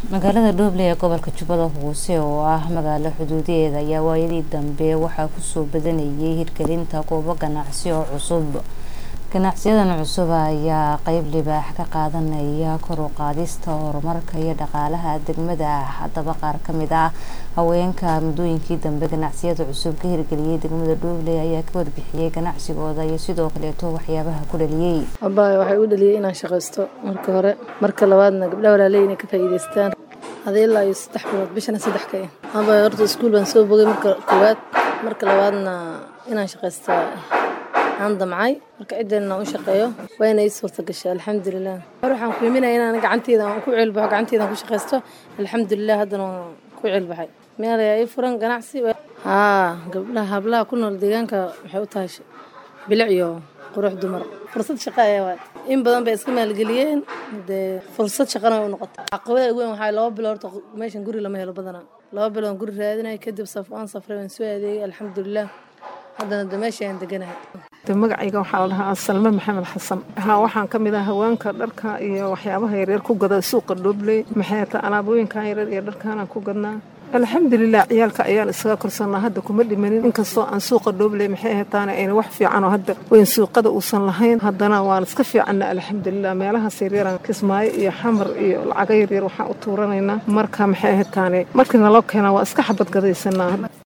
magaalada dhooble ee gobolka jubbada hoose oo ah magaalo xuduudeeda ayaa waayadii dambe waxaa kusoo badanayay hirgelinta goobo ganacsi oo cusub ganacsiyadan cusub ayaa qeyb libaax ka qaadanaya kor u qaadista horumarka iyo dhaqaalaha degmada haddaba qaar kamid ah haweenka muddooyinkii dambe ganacsiyada cusub ka hirgeliyay degmada dhooble ayaa ka warbixiyey ganacsigooda iyo sidoo kaleeto waxyaabaha ku dhaliyey abbaay waxay u dhaliyay inaan shaqaysto marka hore marka labaadna gabdhaha walaaley inay ka faa'iidaystaan hada ilaa iyo saddex bilood bishana saddex ka ah abbaay horta iskuul baan soo bogay marka koowaad marka labaadna inaan shaqaysta aan damcay marka ciddeenna u shaqeeyo waa inay suurta gashay alxamdulilah hore waxaan ku iminaya inaan gacanteeda aan ku ceelbaxo gacanteedaan ku shaqaysto alxamdulilah haddana waan ku ceelbaxay meel ayaa ii furan ganacsi haa gabdhaha hablaha ku nool deegaanka waxay u tahay bilic iyo qurux dumar fursad shaqa ayaa waay in badan bay iska maalgeliyeen dee fursad shaqana way u noqotay caqabada ugu weyn waxaa laba bilood horta meeshan guri lama helo badanaa laba bilood guri raadinay kadib saf aan safray waan soo adeegay alxamdulilah haddana de meesha aan deganahay magacayga waxaa la dhahaa salme maxamed xasan haa waxaan ka mid ah haweenka dharka iyo waxyaabaha yaryar ku gada suuqa dhoobley maxay ta alaabooyinkan yaryar iyo dharkaanaan ku gadnaa alxamdulilah ciyaalka ayaan isaga korsanaa hadda kuma dhimanin inkastoo aan suuqa dhoobley maxay ahaytaana ayna wax fiicanoo hadda weyn suuqada uusan lahayn haddana waan iska fiicanna alxamdulilah meelahaas yaryaraan kismaayo iyo xamar iyo lacaga yaryar waxaan u tuuranaynaa marka maxay ahaytaane markii naloo keenaa waa iska xabad gadaysanaa